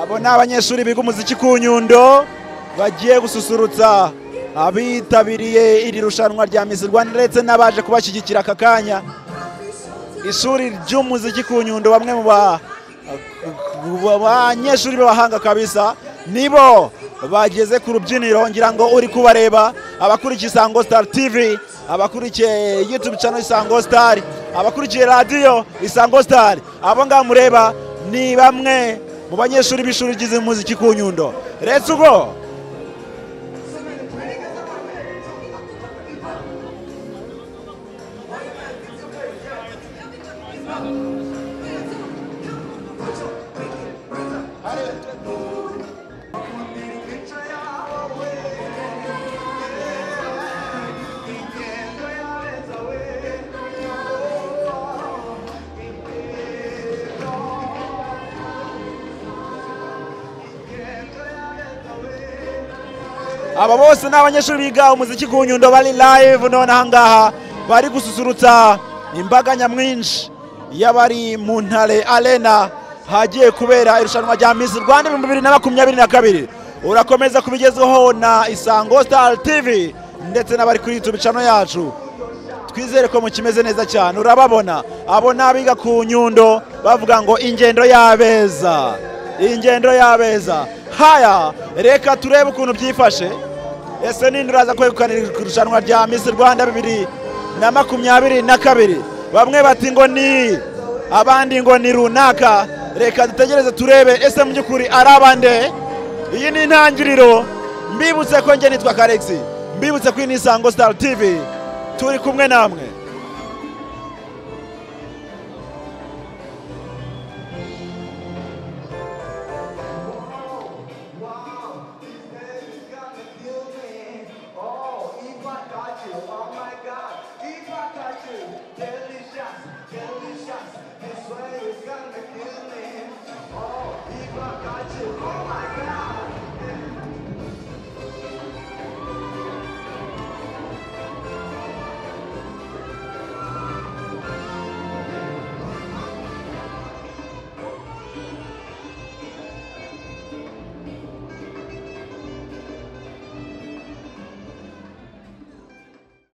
abo ni abanyeshuri biga umuziki ku nyundo bagiye gususurutsa abitabiriye iri rushanwa rya Miss Rwanda ndetse n'abaje kubashyigikira aka kanya ishuri ry'umuziki ku nyundo bamwe mu ba- ba- banyeshuri b'abahanga kabisa nibo bageze ku rubyiniro ngira ngo uri kubareba abakurikiye isango star tv abakurikiye youtube channel isango star abakurikiye radiyo isango star abo ngabo mureba ni bamwe mu banyeshuri b'ishuri ry'umuziki ku nyundo uretse ubwo aba bose ni abanyeshuri biga umuziki ku nyundo bari live none aha ngaha bari gususurutsa imbaga nyamwinshi y'abari mu ntare arena hagiye kubera irushanwa rya Miss Rwanda ibihumbi bibiri na makumyabiri na kabiri urakomeza kubigezwaho na Isango Star TV ndetse n'abari kuri YouTube channel yacu twizere ko mukimeze neza cyane urababona abo ni abiga ku nyundo bavuga ngo ingendo y'abeza ingendo y'abeza haya reka turebe ukuntu byifashe ese ninde uraza kwegukana irushanwa rya Miss Rwanda bibiri na makumyabiri na kabiri bamwe bati ngo ni abandi ngo ni runaka reka dutegereze turebe ese mu by'ukuri ari abande iyi ni intangiriro mbibutse ko njye nitwa karexi mbibutse ko iyi ni isango star tv turi kumwe namwe